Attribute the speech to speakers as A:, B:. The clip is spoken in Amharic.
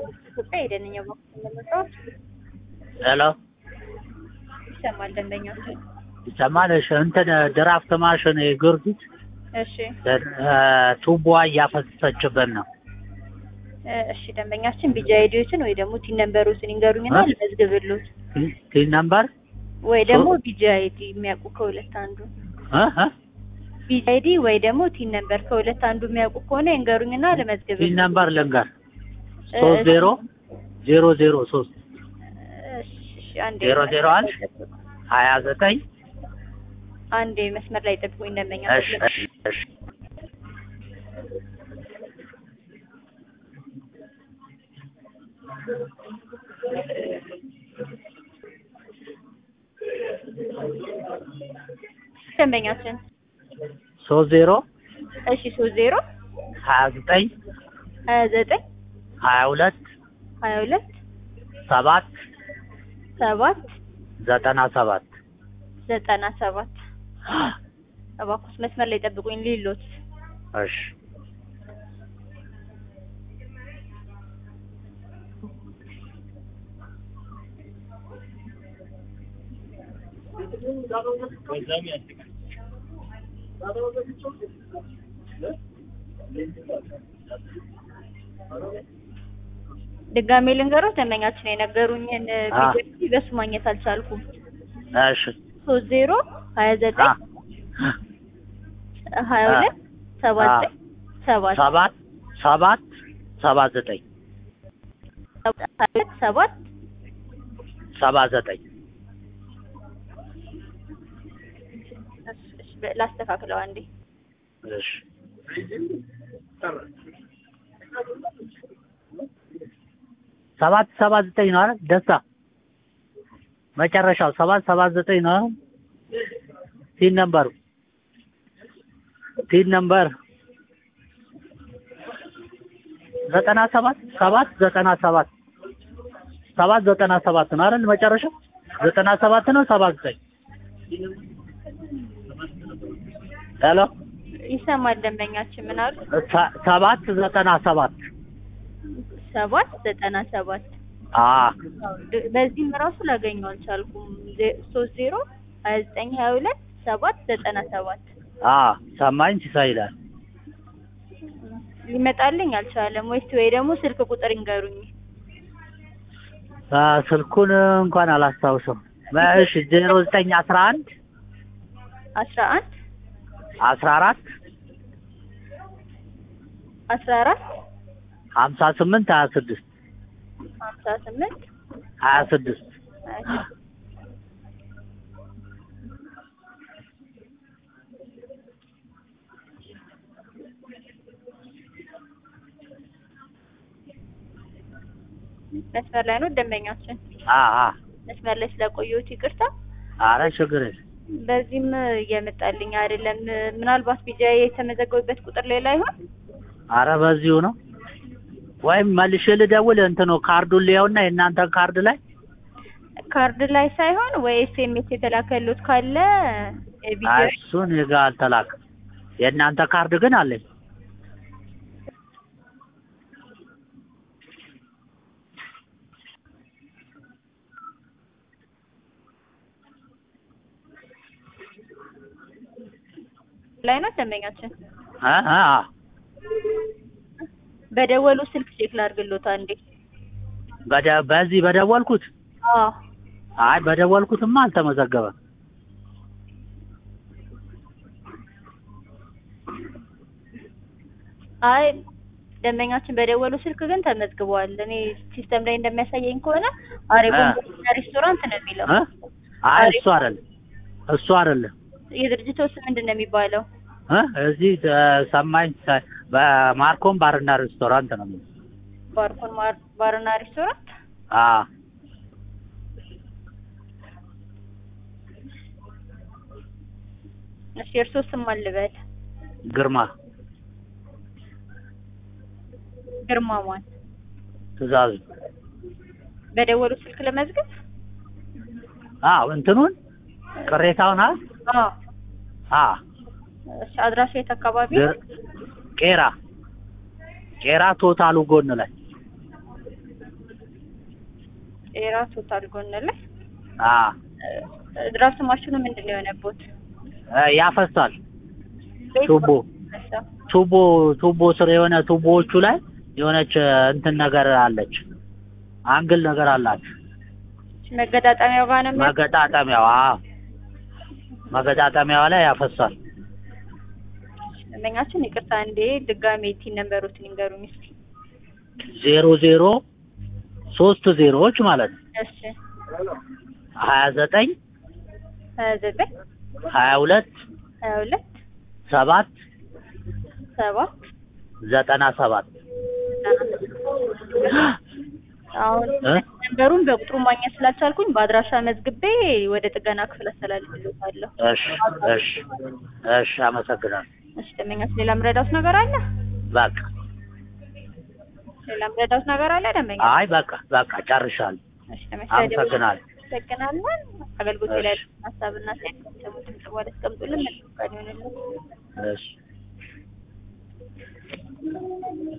A: ኢትዮጵያ የደንኛ በኩል ለመስራት
B: ሄሎ
A: ይሰማል ደንበኛው።
B: ይሰማል? እሺ እንትን ድራፍት ማሽን የጊዮርጊስ
A: እሺ
B: ቱቦዋ እያፈሰሰችብን ነው።
A: እ፣ እሺ ደንበኛችን ቢጃ አይዲዎችን ወይ ደግሞ ቲን ነምበሮችን ይንገሩኝና
B: እ?
A: ልመዝግብሎት
B: ቲን ነምበር
A: ወይ ደግሞ ቢጃ አይዲ የሚያውቁ ከሁለት አንዱ
B: እ እ
A: ቢጃ አይዲ ወይ ደግሞ ቲን ነምበር ከሁለት አንዱ የሚያውቁ ከሆነ ይንገሩኝና ልመዝግብ
B: ቲን ነምበር ልንገር ሶስት ዜሮ ዜሮ ዜሮ ሶስት ዜሮ ዜሮ አንድ ሀያ ዘጠኝ
A: አንድ መስመር ላይ ጠብቁኝ ደንበኛ
B: እሺ እሺ እሺ
A: ደንበኛችን
B: ሶስት ዜሮ
A: እሺ ሶስት ዜሮ
B: ሀያ ዘጠኝ
A: ሀያ ዘጠኝ
B: ሀያ ሁለት
A: ሀያ ሁለት
B: ሰባት
A: ሰባት
B: ዘጠና ሰባት
A: ዘጠና ሰባት እባክዎት መስመር ላይ ጠብቁኝ ሊሎት
B: እሺ
A: ድጋሜ ልንገሮት ደንበኛችን የነገሩኝን
B: አ።
A: ቢጀምሪ በሱ ማግኘት አልቻልኩም
B: እሺ
A: ሶስት ዜሮ ሀያ
B: አ
A: ዘጠኝ ሀያ
B: አ።
A: ሁለት ሰባ
B: አ።
A: ዘጠኝ ሰባት
B: ሰባት ሰባት ሰባት ዘጠኝ
A: ሀያ ሁለት ሰባት
B: ሰባ ዘጠኝ
A: እሺ፣ እሺ፣ በ- ላስተካክለው አንዴ
B: እሺ ሰባት ሰባት ዘጠኝ ነው አይደል? ደስታ መጨረሻው ሰባት ሰባት ዘጠኝ ነው አይደል? ቲን ነምበሩ ቲን ነምበር ዘጠና ሰባት ሰባት ዘጠና ሰባት ሰባት ዘጠና ሰባት ነው አይደል? መጨረሻው ዘጠና ሰባት ነው ሰባ ዘጠኝ ሄሎ
A: ይሰማል ደንበኛችን ምን አሉ
B: ሰ- ሰባት ዘጠና ሰባት
A: ሰባት ዘጠና ሰባት
B: አ
A: አዎ፣ ድ- በዚህም ራሱ ላገኘው አልቻልኩም ዜ- ሶስት ዜሮ ሀያ ዘጠኝ ሀያ ሁለት ሰባት ዘጠና ሰባት
B: አ ሰማኝ ሲሳይ ይላል
A: ሊመጣልኝ አልቻለም ወይስ ወይ ደግሞ ስልክ ቁጥር ይንገሩኝ
B: አ ስልኩን እንኳን አላስታውሰው እሺ ዜሮ ዘጠኝ አስራ አንድ
A: አስራ አንድ
B: አስራ አራት
A: አስራ አራት
B: ሀምሳ ስምንት ሀያ ስድስት
A: ሀምሳ ስምንት
B: ሀያ ስድስት
A: ሀያ ስድስት መስመር ላይ ነው ደንበኛችን
B: አ አ
A: መስመር ላይ ስለቆየሁት ይቅርታ
B: አረ ችግር የለም
A: በዚህም እየመጣልኝ አይደለም ምናልባት ቢጃ የተመዘገቡበት ቁጥር ሌላ ይሆን
B: አረ በዚሁ ነው ወይም መልሼ ልደውል እንትኑ ካርዱን ሊያውና የእናንተ ካርድ ላይ
A: ካርድ ላይ ሳይሆን ወይ ኤስኤምኤስ የተላከሉት ካለ የቢጃ
B: አይ እሱን እኔ ጋ አልተላከም የእናንተ ካርድ ግን አለኝ
A: ላይ ነው ደንበኛችን
B: አ አ አ
A: በደወሉ ስልክ ቼክ ላድርግሎት አንዴ
B: በደ በዚህ በደወልኩት
A: አዎ
B: አይ በደወልኩትማ አልተመዘገበም
A: አይ ደንበኛችን በደወሉ ስልክ ግን ተመዝግበዋል እኔ ሲስተም ላይ እንደሚያሳየኝ ከሆነ አሬጎን
B: አ።
A: ሬስቶራንት ነው የሚለው
B: እ አይ እሱ አይደለም እሱ አይደለም
A: የድርጅቱ ስም ምንድን ነው የሚባለው
B: እ እዚህ እ ሰማኝ ሰ- በማርኮም ባርና ሬስቶራንት ነው የሚለው
A: ባርኮን ማር- ባርና ሬስቶራንት
B: አ
A: እሺ የእርስዎ ስም ማን ልበል
B: ግርማ
A: ግርማ ማን
B: ትእዛዙ
A: በደወሉ ስልክ ለመዝገብ
B: አዎ እንትኑን ቅሬታውን አ
A: አዎ
B: አ
A: እሺ አድራሻ የት አካባቢ
B: ግር- ቄራ ቄራ ቶታሉ ጎን ላይ
A: ኤራ ቶታል ጎን ላይ
B: አ
A: እ፣ ድራፍት ማሽኑ ምንድን ነው የሆነቦት?
B: እ፣ ያፈሳል
A: ቤት
B: ቱቦ
A: መሳ
B: ቱቦ ቱቦ ስር የሆነ ቱቦዎቹ ላይ የሆነች እ፣ እንትን ነገር አለች አንግል ነገር አላት
A: መገጣጠሚያው ጋር ነው የሚያ-
B: መገጣጠሚያዋ መገጣጠሚያዋ ላይ ያፈሳል
A: ደንበኛችን ይቅርታ እንዴ ድጋሜ ቲን ነንበሮትን ይንገሩኝ እስኪ።
B: ዜሮ ዜሮ ሶስት ዜሮዎች ማለት ነው
A: እሺ
B: ሀያ ዘጠኝ
A: ሀያ ዘጠኝ
B: ሀያ ሁለት
A: ሀያ ሁለት
B: ሰባት
A: ሰባት
B: ዘጠና ሰባት
A: አሁን
B: እ?
A: ነንበሩን በቁጥሩ ማግኘት ስላልቻልኩኝ በአድራሻ መዝግቤ ወደ ጥገና ክፍል አስተላልፍልዎታለሁ።
B: እሺ እሺ እሺ አመሰግናለሁ
A: እሺ ደንበኛችን ሌላ ምረዳውት ነገር አለ?
B: በቃ
A: ሌላ ምረዳውት ነገር አለ ደንበኛ?
B: አይ በቃ በቃ ጨርሻለሁ
A: እሺ
B: አመሰግናለሁ
A: አመሰግናለን። አገልግሎት ላይ
B: እሺ።
A: ሀሳብና ሴት ሰሙትን ጽዋል አስቀምጡልን። መልካም ቀን ይሁንልን።
B: እሺ